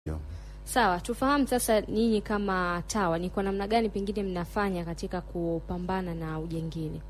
Sawa, tufahamu sasa, nyinyi kama TAWA ni kwa namna gani pengine mnafanya katika kupambana na ujangili?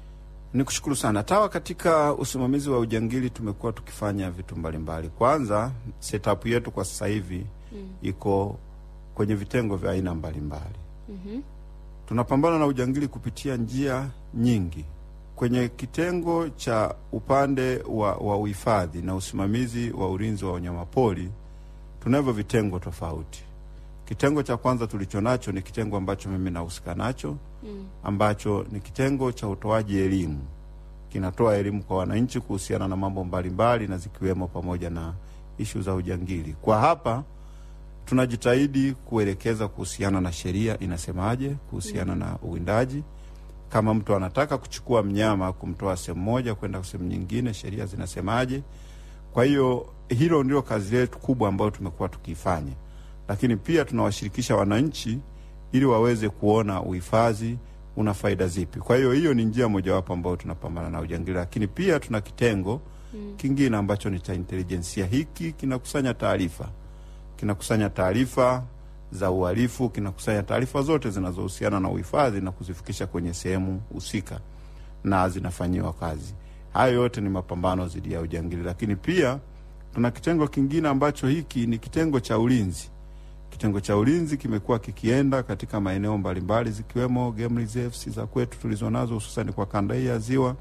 Ni kushukuru sana TAWA. Katika usimamizi wa ujangili tumekuwa tukifanya vitu mbalimbali. Kwanza, setup yetu kwa sasa hivi Mm. iko kwenye vitengo vya aina mbalimbali. Mhm. Tunapambana na ujangili kupitia njia nyingi. Kwenye kitengo cha upande wa, wa uhifadhi na usimamizi wa ulinzi wa wanyamapori tunavyo vitengo tofauti. Kitengo cha kwanza tulicho nacho ni kitengo ambacho mimi nahusika nacho Mm. ambacho ni kitengo cha utoaji elimu. Kinatoa elimu kwa wananchi kuhusiana na mambo mbalimbali na zikiwemo pamoja na ishu za ujangili. Kwa hapa tunajitahidi kuelekeza kuhusiana na sheria inasemaje kuhusiana na uwindaji. Kama mtu anataka kuchukua mnyama kumtoa sehemu moja kwenda sehemu nyingine, sheria zinasemaje? Kwa hiyo hilo ndio kazi yetu kubwa ambayo tumekuwa tukiifanya, lakini pia tunawashirikisha wananchi ili waweze kuona uhifadhi una faida zipi. Kwa hiyo hiyo ni njia mojawapo ambayo tunapambana na ujangili, lakini pia tuna kitengo Mm. kingine ambacho ni cha intelijensia. Hiki kinakusanya taarifa, kinakusanya taarifa za uhalifu, kinakusanya taarifa zote zinazohusiana na uhifadhi na kuzifikisha kwenye sehemu husika na zinafanyiwa kazi. Hayo yote ni mapambano dhidi ya ujangili, lakini pia tuna kitengo kingine ambacho hiki ni kitengo cha ulinzi. Kitengo cha ulinzi kimekuwa kikienda katika maeneo mbalimbali zikiwemo game reserves za kwetu tulizonazo hususan kwa kanda hii ya Ziwa,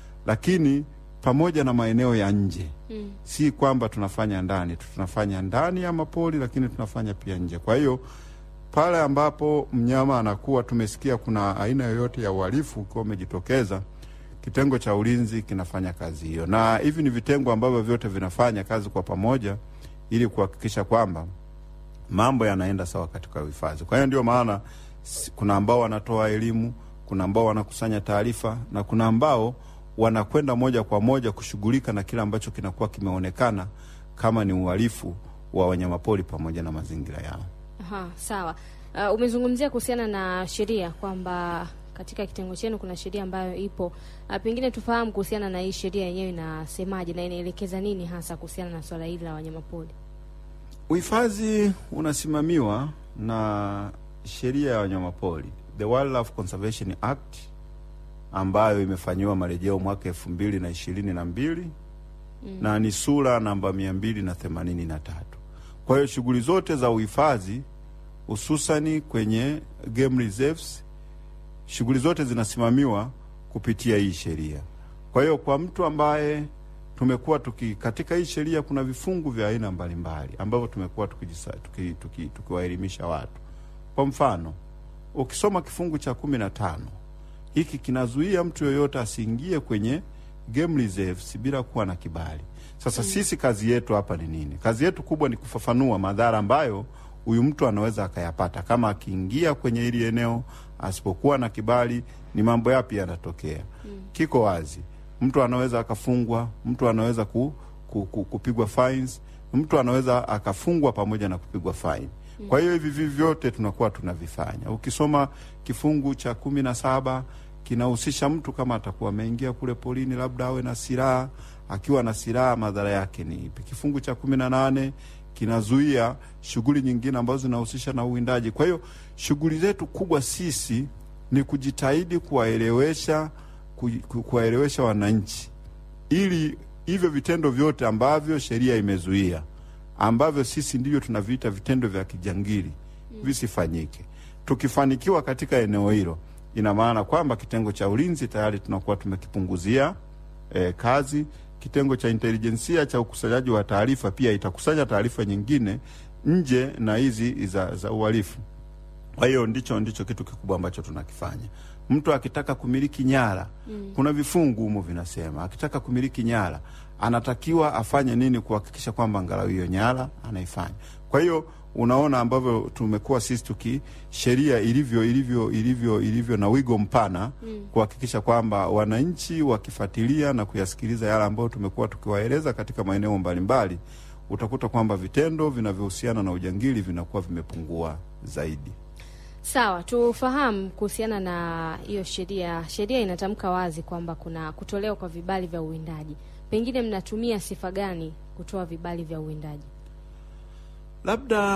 lakini pamoja na maeneo ya nje. Mm. Si kwamba tunafanya ndani tu, tunafanya ndani ya mapori, lakini tunafanya pia nje. Kwa hiyo pale ambapo mnyama anakuwa, tumesikia kuna aina yoyote ya uhalifu ukiwa umejitokeza, kitengo cha ulinzi kinafanya kazi hiyo, na hivi ni vitengo ambavyo vyote vinafanya kazi kwa pamoja ili kuhakikisha kwamba mambo yanaenda sawa katika uhifadhi. Kwa hiyo ndio maana si- kuna ambao wanatoa elimu, kuna ambao wanakusanya taarifa na kuna ambao wanakwenda moja kwa moja kushughulika na kile ambacho kinakuwa kimeonekana kama ni uhalifu wa wanyamapori pamoja na mazingira yao. Aha, sawa. Uh, umezungumzia kuhusiana na sheria kwamba katika kitengo chenu kuna sheria ambayo ipo. Uh, pengine tufahamu kuhusiana na hii sheria yenyewe inasemaje na inaelekeza nini hasa kuhusiana na swala hili la wanyamapori? Uhifadhi unasimamiwa na sheria ya wanyamapori, the Wildlife Conservation Act ambayo imefanyiwa marejeo mwaka elfu mbili na ishirini na mbili Mm. na ni sura namba mia mbili na themanini na tatu. Kwa hiyo shughuli zote za uhifadhi hususani kwenye game reserves, shughuli zote zinasimamiwa kupitia hii sheria. Kwa hiyo kwa mtu ambaye tumekuwa tuki katika hii sheria kuna vifungu vya aina mbalimbali ambavyo tumekuwa tukiwaelimisha tuki, tuki, tukiwaelimisha watu. Kwa mfano ukisoma kifungu cha kumi na tano hiki kinazuia mtu yoyote asiingie kwenye game reserves bila kuwa na kibali. Sasa sisi kazi yetu hapa ni nini? Kazi yetu kubwa ni kufafanua madhara ambayo huyu mtu anaweza akayapata kama akiingia kwenye hili eneo asipokuwa na kibali, ni mambo yapi yanatokea. Kiko wazi, mtu anaweza akafungwa, mtu anaweza ku, ku, ku, kupigwa fines, mtu anaweza akafungwa pamoja na kupigwa fine. Kwa hiyo hivi vivi vyote tunakuwa tunavifanya. Ukisoma kifungu cha kumi na saba kinahusisha mtu kama atakuwa ameingia kule polini, labda awe na silaha. Akiwa na silaha, madhara yake ni ipi? Kifungu cha kumi na nane kinazuia shughuli nyingine ambazo zinahusisha na uwindaji. Kwa hiyo shughuli zetu kubwa sisi ni kujitahidi kuwaelewesha ku- ku- kuwaelewesha wananchi ili hivyo vitendo vyote ambavyo sheria imezuia ambavyo sisi ndivyo tunaviita vitendo vya kijangili visifanyike. Tukifanikiwa katika eneo hilo, ina maana kwamba kitengo cha ulinzi tayari tunakuwa tumekipunguzia eh, kazi. Kitengo cha intelijensia cha ukusanyaji wa taarifa pia itakusanya taarifa nyingine nje na hizi za, za uhalifu. Kwa hiyo ndicho ndicho kitu kikubwa ambacho tunakifanya. Mtu akitaka kumiliki nyara Mm. kuna vifungu humo vinasema, akitaka kumiliki nyara anatakiwa afanye nini kuhakikisha kwamba angalau hiyo nyara anaifanya. Kwa hiyo unaona ambavyo tumekuwa sisi tuki sheria ilivyo ilivyo ilivyo ilivyo na wigo mpana Mm. kuhakikisha kwamba wananchi wakifuatilia na kuyasikiliza yale ambayo tumekuwa tukiwaeleza katika maeneo mbalimbali, utakuta kwamba vitendo vinavyohusiana na ujangili vinakuwa vimepungua zaidi. Sawa, tufahamu kuhusiana na hiyo sheria. Sheria inatamka wazi kwamba kuna kutolewa kwa vibali vya uwindaji. Pengine mnatumia sifa gani kutoa vibali vya uwindaji? labda